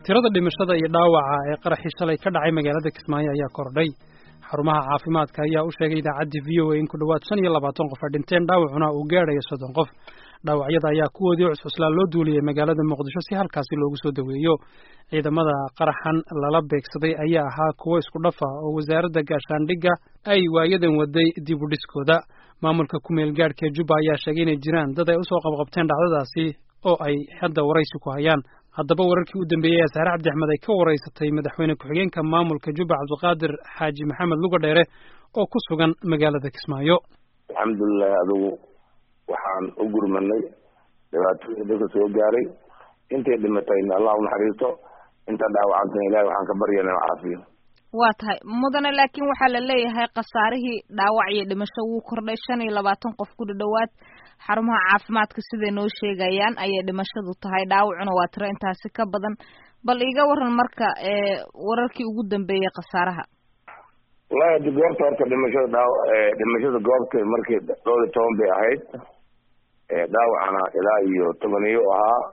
tirada dhimashada iyo dhaawaca ee qaraxii shalay ka dhacay magaalada kismaayo ayaa kordhay xarumaha caafimaadka ayaa u sheegay idaacaddii v o a in ku dhowaad shan iyo labaatan qof ay dhinteen dhaawacuna uu gaadhayo soddon qof dhaawacyada ayaa kuwoodii cuscuslaa loo duuliyey magaalada muqdisho si halkaasi loogu soo daweeyo ciidamada qaraxan lala beegsaday ayaa ahaa kuwo isku dhafa oo wasaaradda gaashaandhigga ay waayadan waday dib u dhiskooda maamulka ku-meel gaadhka ee jubba ayaa sheegay inay jiraan dad ay usoo qabqabteen dhacdadaasi oo ay hadda waraysi ku hayaan haddaba wararkii u dambeeyey ee saare cabdi axmed ay ka waraysatay madaxweyne ku-xigeenka maamulka jubba cabdiqaadir xaaji maxamed lugadheere oo ku sugan magaalada kismaayo alxamdulilahi adigu waxaan u gurmanay dhibaatooyii dadka soo gaaray intay dhimatayna allah unaxariisto inta dhaawacantana ilahi waxaan ka baryana caafiyo waa tahay mudane laakiin waxaa la leeyahay khasaarihii dhaawac iyo dhimasho wuu kordhay shan iyo labaatan qof ku dhadhowaad xarumaha caafimaadka siday noo sheegayaan ayay dhimashadu tahay dhaawacuna waa tiro intaasi ka badan bal iiga waran marka wararkii ugu dambeeyey khasaaraha wallahi adi goobta horta dhimashada dhaaw dhimashada goobta markii dhowr iyo toban bay ahayd dhaawacana ilaa iyo tobaniyo ahaa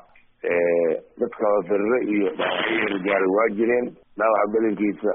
dadka firre iyo dhaawacyo gaaray waa jireen dhaawaca belinkiisa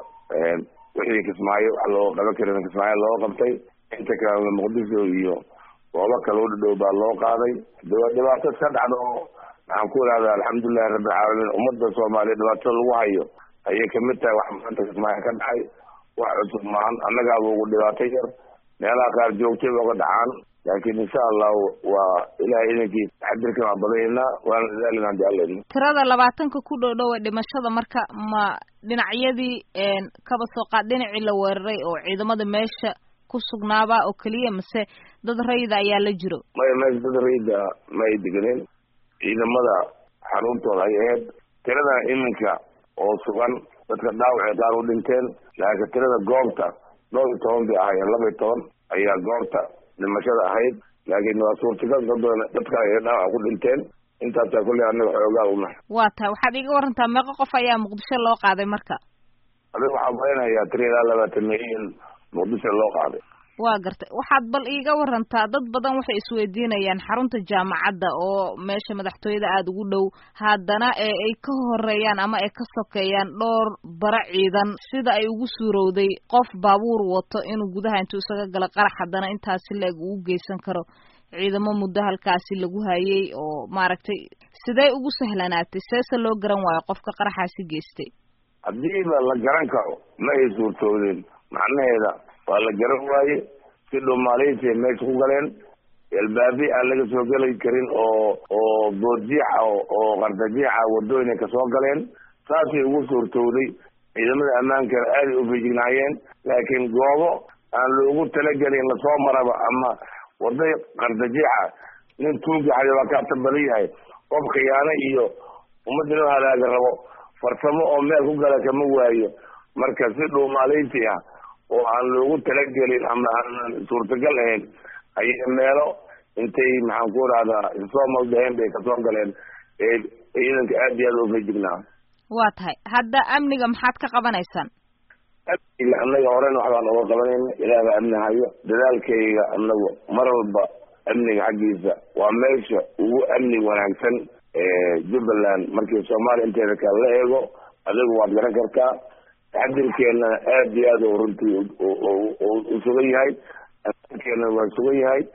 wixii kismaayo wax loo qaban karin kismaayo loo qabtay inta kale muqdisho iyo goobo kale u dhadhow baa loo qaaday dhibaato iska dhacda oo maxaan ku ihahdaa alxamdulilahi rabbilcaalamiin ummadda soomaaliya dhibaatada lagu hayo ayay kamid tahay wax maanta kismaayo ka dhacay wax cusub maahan annagaaba ugu dhibaato yar meelaha qaar joogtay oga dhacaan laakiin insha allahu waa ilahay idankiis taxadirkan waa badaynaa waana dadaalina hadii alla idmo tirada labaatanka ku dhow dhow ee dhimashada marka ma dhinacyadii kaba soo qaad dhinacii la weeraray oo ciidamada meesha ku sugnaaba oo keliya mase dad rayida ayaa la jiro maya meesha dad rayida ma ay deganeen ciidamada xaruntooda ay ahayd tiradana iminka oo sugan dadka dhaawacay qaar u dhinteen laakiin tirada goobta dhowr iyo toban bay ahaayeen laba iyo toban ayaa goobta dhimashada ahayd laakiin waa suurtagal dad badan dadka ay dhaawac ku dhinteen intaasaa kulley anaga xoogaa unahay waa tahay waxaad iiga warantaa meeqo qof ayaa muqdisho loo qaaday marka adiga waxaa malaynayaa tiri ilaa labaatan milyan muqdisho loo qaaday waa gartay waxaad bal iiga warantaa dad badan waxay isweydiinayaan xarunta jaamacadda oo meesha madaxtooyada aada ugu dhow haddana ee ay ka horeeyaan ama ay ka sokeeyaan dhowr bara ciidan sida ay ugu suurowday qof baabuur wato inuu gudaha intuu isaga gala qarax haddana intaasi la-eg uu geysan karo ciidamo muddo halkaasi lagu hayay oo maaragtay sidee ugu sahlanaatay seese loo garan waayo qofka qaraxaasi geystay haddiiba la garan karo ma ay suurtoodeen macnaheeda waa la garan waaye si dhumaaleysiay meesha ku galeen albaabi aan laga soo geli karin oo oo boodjiixa oo qardajiixa wadooyinay kasoo galeen saasay ugu suurtowday ciidamada ammaankana aaday u feejignaayeen laakiin goobo aan loogu talagelin lasoo maraba ama wada qardajiixa nin tuugaxay waa kaata badan yahay qof khiyaano iyo ummadda loo halaaga rabo farsamo oo meel ku gala kama waayo marka si dhuumaaleysi ah oo aan loogu talagelin ama aanan suurtagal ahayn ayay meelo intay maxaan ku rahdaa isoo maldaheen bay kasoo galeen ee ciidanka aad iyo aad u feejignaa waa tahay hadda amniga maxaad ka qabanaysaan amniga annaga horena waxbaan oga qabanayna ilaah baa amni hayo dadaalkayga anagu mar walba amniga xaggiisa waa meesha ugu amni wanaagsan jubbaland markii soomaaliya inteeda kale la eego adigu waad garan kartaa taxadirkeena aad iyo aad runtii u sugan yahay keena waa sugan yahay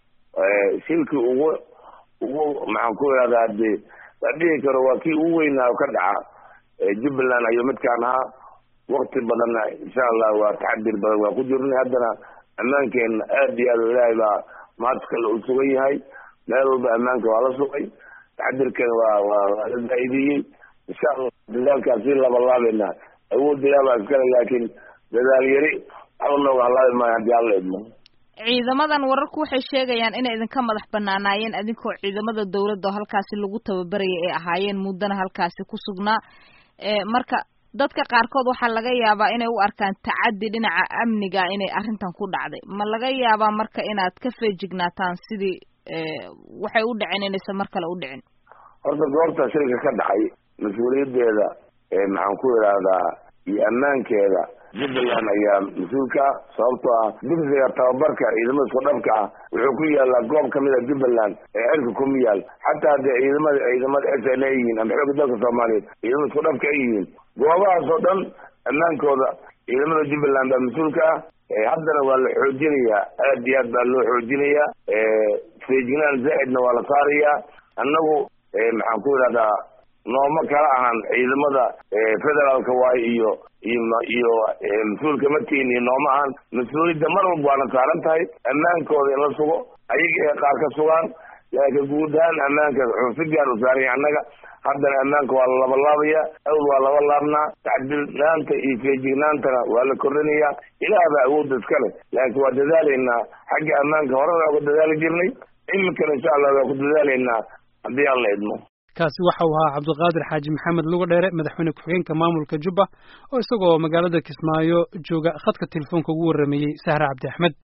shilkii ugu ugu maxaan ku ihahdaa de la dhihi karo waa kii ugu weynaa ka dhaca jubbaland ayuu midkaan ahaa wakti badanna insha allah waa taxadir badan waa ku jirnay haddana ammaankeena aad iyo aad ilaahay baa mahadkale u sugan yahay meel walba ammaanka waa la sugay taxadirkeena waa waa waa la zaaidiyey insha allah dadaalkaas si labalaabayna awood ilaah baa iskale laakiin dadaal yari waxba nooga halaabi maayo haddii alla idmo ciidamadan wararku waxay sheegayaan inay idinka madax banaanaayeen idinkoo ciidamada dawladda oo halkaasi lagu tababarayay ay ahaayeen muddana halkaasi ku sugnaa marka dadka qaarkood waxaa laga yaabaa inay u arkaan tacaddi dhinaca amniga inay arrintan ku dhacday ma laga yaabaa marka inaad ka feejignaataan sidii waxay u dhiceen inaysan mar kale u dhicin horta goobta shilka ka dhacay mas-uuliyadeeda maxaan ku idhaahdaa iyo ammaankeeda jubbaland ayaa mas-uulka ah sababtoo ah dugsiga tababarka ciidamada isku dhabka ah wuxuu ku yaalaa goob kamid a jubbaland ee cirka kuma yaal xataa haddee ciidamada ciidamada s n a yihiin ama xooga dalka soomaaliyeed ciidamada isku dhabka ay yihiin goobahaas oo dhan ammaankooda ciidamada jubbaland baa mas-uulka ah haddana waa la xoojinayaa aad iyo aad baa loo xoojinayaa feejignaan zaa'idna waa la saarayaa annagu maxaan ku yidhahdaa nooma kala ahan ciidamada federaalka waayo iyo iyo iyo mas-uulka markiin iyo nooma ahan mas-uuliyadda mar walba waana saaran tahay ammaankooda in la sugo ayaga ee qaar ka sugaan laakiin guud ahaan ammaanka wuxuu si gaar u saaranya annaga haddana ammaanka waa la labalaabaya awd waa laba laabnaa tacdilnaanta iyo feejignaantana waa la kordhinayaa ilaah baa awoodda iska leh laakiin waa dadaalaynaa xagga ammaanka horena waa ku dadaali jirnay iminkana insha allah waa ku dadaalaynaa haddii aan la idmo kaasi waxa uu ahaa cabdiqaadir xaaji maxamed luga dheere madaxweyne ku-xigeenka maamulka jubba oo isagoo magaalada kismaayo jooga khadka telefoonka ugu warrameeyey sahra cabdi axmed